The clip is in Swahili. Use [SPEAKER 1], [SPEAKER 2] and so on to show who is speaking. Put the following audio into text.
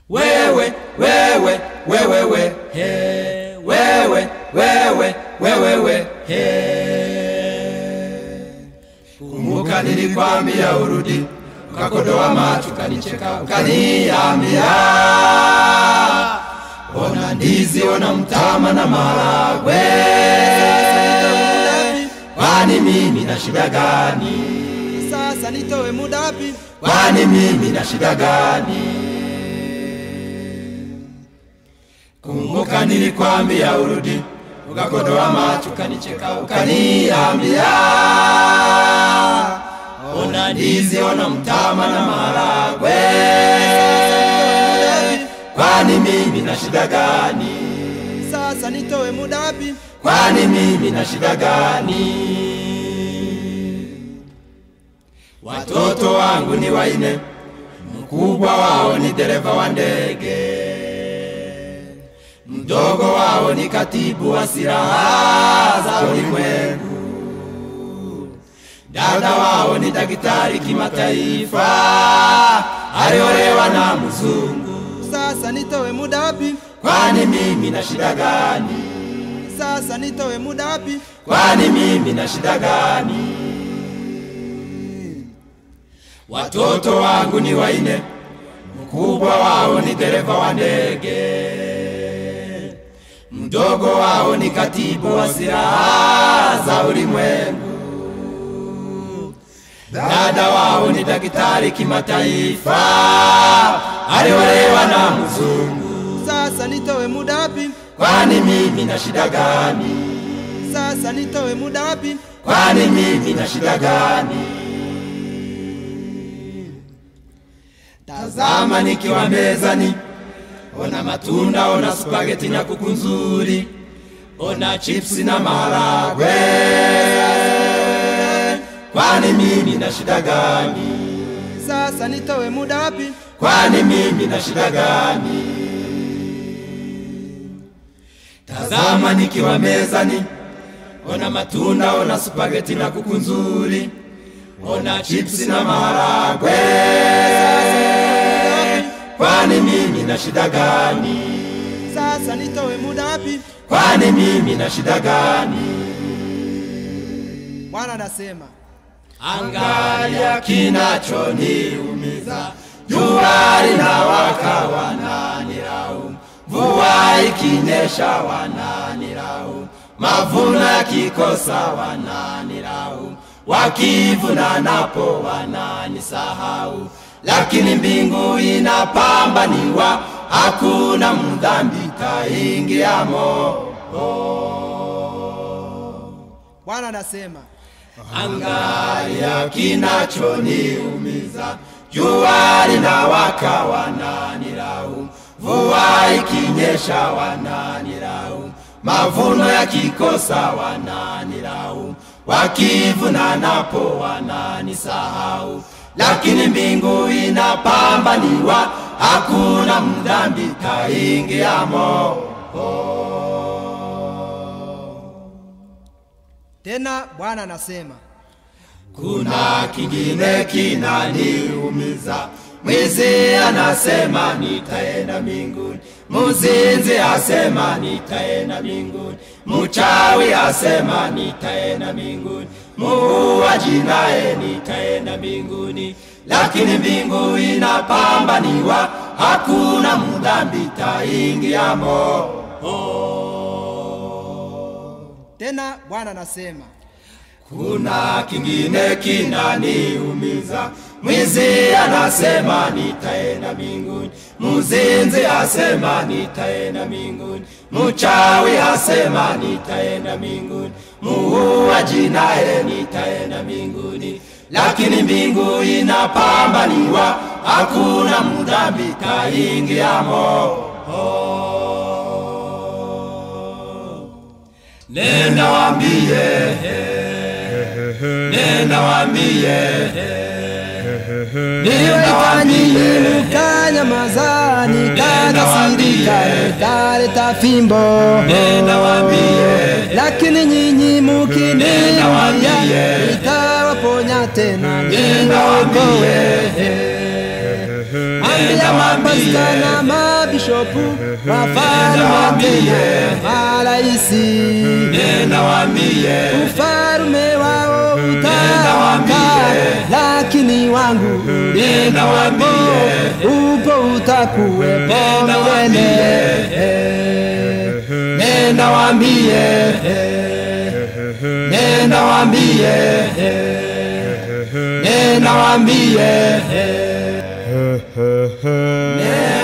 [SPEAKER 1] wewe wewe wewe we he wewe wewe wewe we he kumbuka nilikwambia urudi ukakodoa macho ukanicheka ukaniambia ona ndizi ona mtama na maragwe kwani mimi na shida gani
[SPEAKER 2] sasa nitowe muda wapi
[SPEAKER 1] kwani mimi na shida gani kumbuka nilikwambia urudi ukakodoa macho ukanicheka ukaniambia ona ndizi ona mtama na maragwe kwani mimi na shida gani
[SPEAKER 2] sasa nitowe muda wapi
[SPEAKER 1] kwani mimi na shida gani watoto wangu ni waine mkubwa wao ni dereva wa ndege mdogo wao ni katibu wa silaha za ulimwengu dada wao ni daktari kimataifa aliolewa na mzungu
[SPEAKER 2] sasa nitowe muda wapi
[SPEAKER 1] kwani mimi na shida gani
[SPEAKER 2] sasa nitowe muda wapi
[SPEAKER 1] kwani mimi na shida gani watoto wangu ni waine mkubwa wao ni dereva wa ndege mdogo wao ni katibu wa silaha za ulimwengu dada wao ni daktari kimataifa aliolewa na mzungu
[SPEAKER 2] sasa nitowe muda wapi
[SPEAKER 1] kwani mimi na shida gani
[SPEAKER 2] sasa nitowe muda wapi
[SPEAKER 1] kwani mimi na shida gani tazama nikiwa mezani ona matunda ona spageti na kuku nzuri ona chipsi na maharagwe kwani mimi na shida gani
[SPEAKER 2] sasa nitowe muda wapi
[SPEAKER 1] kwani mimi na shida gani tazama nikiwa mezani ona matunda ona spageti na kuku nzuri ona chipsi na maharagwe kwani mimi na shida gani
[SPEAKER 2] sasa nitowe muda wapi
[SPEAKER 1] kwani mimi na shida gani
[SPEAKER 2] bwana anasema
[SPEAKER 1] angalia kinachoniumiza jua linawaka wananilaumu mvua ikinyesha wananilaumu mavuno yakikosa wananilaumu wakivuna napo wananisahau lakini mbingu inapambaniwa hakuna mdhambi taingiamo
[SPEAKER 2] bwana anasema
[SPEAKER 1] angalia kinachoniumiza jua linawaka wananilaumu mvua ikinyesha wananilaumu mavuno yakikosa wananilaumu wakivuna napo wananisahau lakini mbingu inapambaniwa hakuna mdhambi taingiamo
[SPEAKER 2] tena bwana anasema
[SPEAKER 1] kuna kingine kinaniumiza mwizi anasema nitaenda mbinguni muzinzi asema nitaenda mbinguni mchawi asema nitaenda mbinguni muuaji naye nitaenda mbinguni lakini mbingu inapambaniwa hakuna mdhambi taingiamo
[SPEAKER 2] tena bwana anasema
[SPEAKER 1] kuna kingine kinaniumiza mwizi anasema nitaenda mbinguni muzinzi asema nitaenda mbinguni mchawi asema nitaenda mbinguni muuaji naye nitaenda mbinguni lakini mbingu inapambaniwa hakuna mdhambi taingiamo nenda wambie nenda wambie
[SPEAKER 2] niliwaitani mkanyamazani kakasirika nikaleta fimbo
[SPEAKER 1] nenda wambie
[SPEAKER 2] lakini nyinyi
[SPEAKER 1] Nenda
[SPEAKER 2] mukiniambia
[SPEAKER 1] waambie.
[SPEAKER 2] nitawaponya tena
[SPEAKER 1] nenda wambie
[SPEAKER 2] niokoe ambia mapasta na mabishopu wafalme watende maraisi
[SPEAKER 1] nenda waambie
[SPEAKER 2] ufalume wao utakaa
[SPEAKER 1] waambie.
[SPEAKER 2] lakini wangu
[SPEAKER 1] Nenda waambie.
[SPEAKER 2] upo utakuwepo
[SPEAKER 1] Nenda
[SPEAKER 2] milele
[SPEAKER 1] nenda waambie nenda waambie nenda waambie nenda